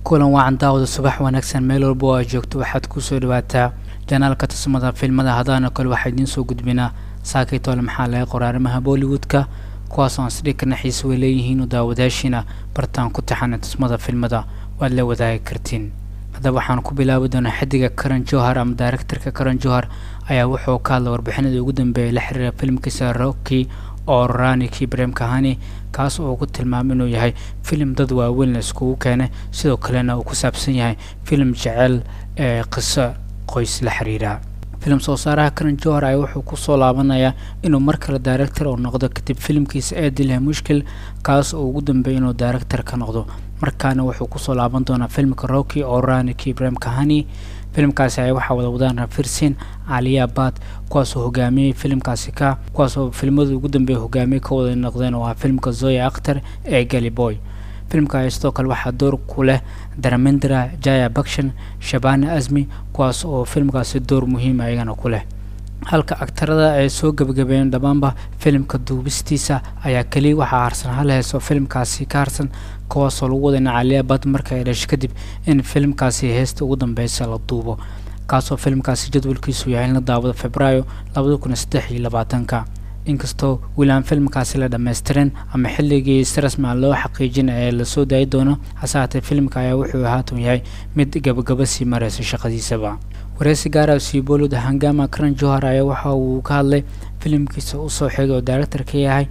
kulan waacan daawada subax wanaagsan meel walba oo aad joogto waxaad kusoo dhawaataa janaalka tusmada filmada hadaana kale waxaa idiin soo gudbinaa saakaytoole maxaa laga qoray arrimaha bollywoodka kuwaasoo aan sidhii kana xiisa way leeyihiin u daawadaashiina bartaan ku taxana tusmada filmada waad la wadaagi kartiin haddaba waxaan ku bilaabi doonaa xidiga karan johar ama directorka karan johar ayaa wuxuu ka hadlay warbixinadii ugu dambeeyay la xiriira filimkiisa rocky oo ranikii brem kahani kaas oo ku tilmaamay inuu yahay filim dad waaweyn la iskugu keenay sidoo kalena uu ku saabsan yahay filim jecel ee qiso qoys la xiriira filim soo saaraha karan johar ayaa wuxuu kusoo laabanayaa inuu mar kale director oo noqdo kadib filimkiisa ee dilha mushkil kaas oo ugu dambeeyay inuu director ka noqdo markaana wuxuu kusoo laaban doonaa filmka rocky oo ranikii brem kahani filimkaasi ayaa waxaa wada wadaan rafirsin caliya bad kuwaasoo hogaamiyey filimkaasi ka kuwaasoo filmadii ugu dambeeya hogaamiye ka wada noqdeen oo ah filmka zoya akhtar ee galiboy filimka ayaa sidoo kale waxaa door ku leh daramendra jaya bakshan shabana azmi kuwaas oo filmkaasi door muhiim ayagana ku leh halka agtarada ay soo gebagabeeyeen dhammaanba filimka duubistiisa ayaa keliya waxaa harsan hal hees oo filimkaasi ka harsan kuwaasoo lagu wadayna caliya bad marka ay dhashay kadib in filimkaasi heesta ugu dambeysa la duubo kaasoo filimkaasi jadwalkiisu yahay in la daawado februaayo labada kun iyo saddex iyo labaatanka inkastoo weli aan filimkaasi la dhammaystirin ama xilligii si rasmi aan loo xaqiijin ee lasoo daayi doono hase haatee filimka ayaa wuxuu haatan yahay mid gabagaba sii maraysa shaqadiisaba wareysi gaara siibolod hangama karan johar ayaa waxa uu ka hadlay filimkiisa usoo xigay oo director ka yahay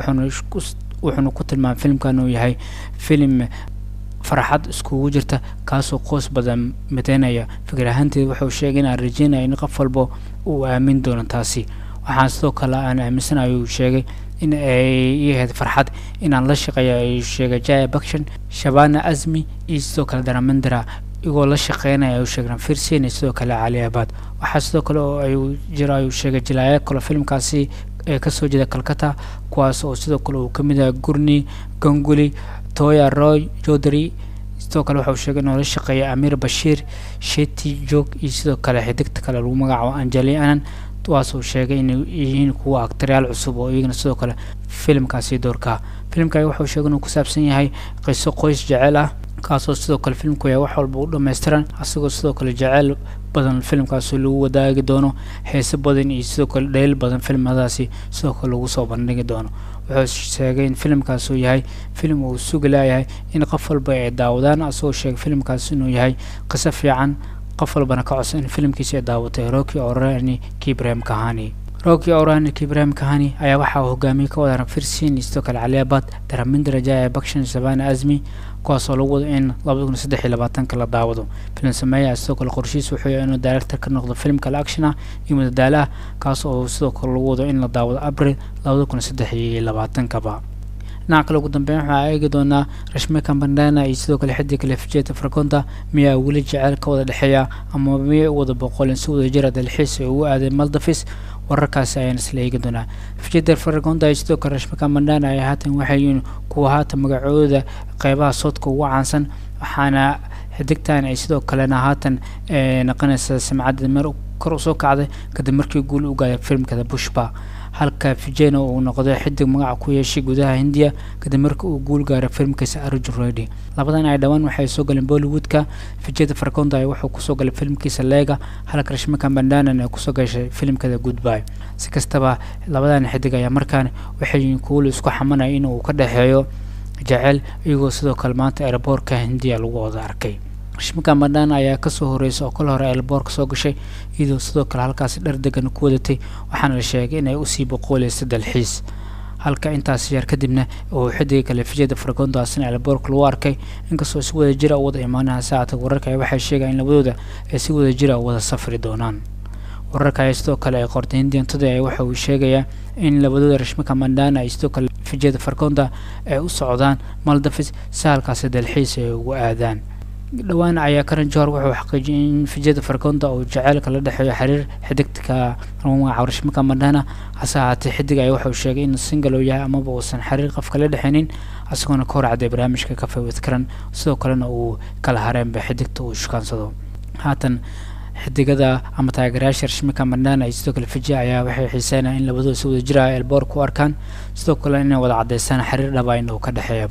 wuxuuna ku tilmaamay filimkan uu yahay filim farxad iskugu jirta kaasoo qoys badan mideynaya fikir ahaanteed wuxuu sheegay in aan rajeynaya in qof walba uu aamin doono taasi waxaan sidoo kale aan aaminsanayo uu sheegay in ay yahayd farxad inaan la shaqeeyo ay sheegay jaya bakshan shabana azmi iyo sidoo kale daramandra igoo la shaqeynaya ayuu sheegay firsin iyo sidoo kale cali abad waxaa sidoo kale oo ay jiro ayuu sheegay jilaaya kale filimkaasi ee kasoo jeeda calcata kuwaas oo sidoo kale uu kamid yahay gurni ganguli toya roy jodary sidoo kale waxauu sheegay inuu la shaqeeya amir bashiir sheti jog iyo sidoo kale xidigta kale lagu magacaabo anjeli anan kuwaasuu sheegay inay yihiin kuwa aktaryaal cusub oo iyagana sidoo kale filimkaasi doorka filimka wuxuu sheegay inuu ku saabsan yahay qiso qoys jecel ah kaasoo sidoo kale filimku yahay wax walba u dhammaystiran asagoo sidoo kale jeceyl badan filimkaasi lagu wadaagi doono heese badan iyo sidoo kale dheyl badan filimadaasi sidoo kale lagu soo bandhigi doono wuxuu sheegay in filimkaas uu yahay filim uu sugi laayahay in qof walba ay daawadaan asagoo sheegay filimkaasi inuu yahay qiso fiican qof walbana ka codsan in filimkiisi ay daawatay rocky orani kibrahim kahani rocky orani kibrahim kahani ayaa waxaa hogaamiye ka wada firsin iyo sidoo kale caliabad daramindra jaya bakshan sabana azmi kuwaasoo lagu wado in labada kun saddex iyo labaatanka la daawado filim sameeya sidoo kale qorshihiis wuxuu yahay inuu director ka noqdo filim kale action ah iyo madadaalo ah kaas oo sidoo kale lagu wado in la daawado abril labada kun saddex iyo labaatankaba dhinaca kale ugu dambeyn waxaa eegi doonaa rashmeka bandana iyo sidoo kale xidig kale fijeta fraconta miyaa weli jeceyl ka wada dhexeeya ama miyay u wada boqoleen si wada jira dalxiis ee ugu aaday maldafis wararkaasi ayaan isla eegi doonaa fijeta fraconta iyo sidoo kale rashmeka bandana ayaa haatan waxay yihiin kuwa haatan magacooda qeybaha soodka ugu caansan waxaana xidigtan ay sidoo kalena haatan naqanaysa samcadda meer kor usoo kacday kadib markii guul u gaaday filimkada bushba halka vijena uu noqday xidig magaca ku yeeshay gudaha hindiya kadib markii uu guul gaaray filimkiisa arjun redy labadan ay dhowaan waxay soo galeen bollywoodka vijeta farconda ay wuxuu kusoo galay filimkiisa lega halka rashmika bandanan ay kusoo gashay filimkada goodby si kastaba labadan xidig ayaa markaan waxay yihiin kuwo la isku xamanaya in uu ka dhexeeyo jecel iyagoo sidoo kale maanta airboortka hindiya lagu wada arkay rashmika bandana ayaa kasoo horeysa oo kala hore airboortka soo gashay iyadoo sidoo kale halkaasi dhar degan ku wadatay waxaana la sheegay inay usii boqooleysa dalxiis halka intaas yar kadibna uu xidiga kale fijada fargondaasina airboortka lagu arkay inkastoo si wada jira u wada imaanaha saacata wararka waxay sheegaan in labadooda ay si wada jira u wada safri doonaan wararka ayaa sidoo kale ay qortay hindian today waxa uu sheegayaa in labadooda rashmika mandana iyo sidoo kale fijada fargonda ay u socdaan maldafis si halkaasi dalxiis ay ugu aadaan dhowaan ayaa karan johor wuxuu xaqiijiyay in fijada fargonda uu jaceylka la dhexeeyo xiriir xidigka magaca rashmika mandana hase ahaatee xidig ayaa wuxuu sheegay in single uu yahay amaba uusan xiriir qofka la dhexeynin isagoona ka hor cadday barnaamijka cafe with karan sidoo kalena uu kala hareenba xidigta uu shukaansado haatan xidigada ama taageerayaasha rashmika mandana iyo sidoo kale fiji ayaa waxay xiiseynaya in labadooda si wada jira elboor ku arkaan sidoo kale inay wada caddeysaan xiriir dhaba in uu ka dhexeeyaba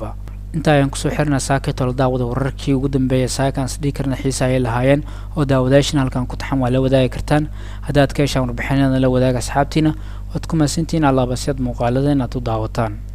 inta ayaan kusoo xirnaa saakitol daawada wararkii ugu dambeeyay saakaan isdhihi karna xiisa ayay lahaayeen oo daawadayaashan halkan ku taxan waa la wadaagi kartaan haddaad ka heshaan warbixinada la wadaaga asxaabtiina waad ku mahadsantihiin allaabasyaad muuqaalada inaad u daawataan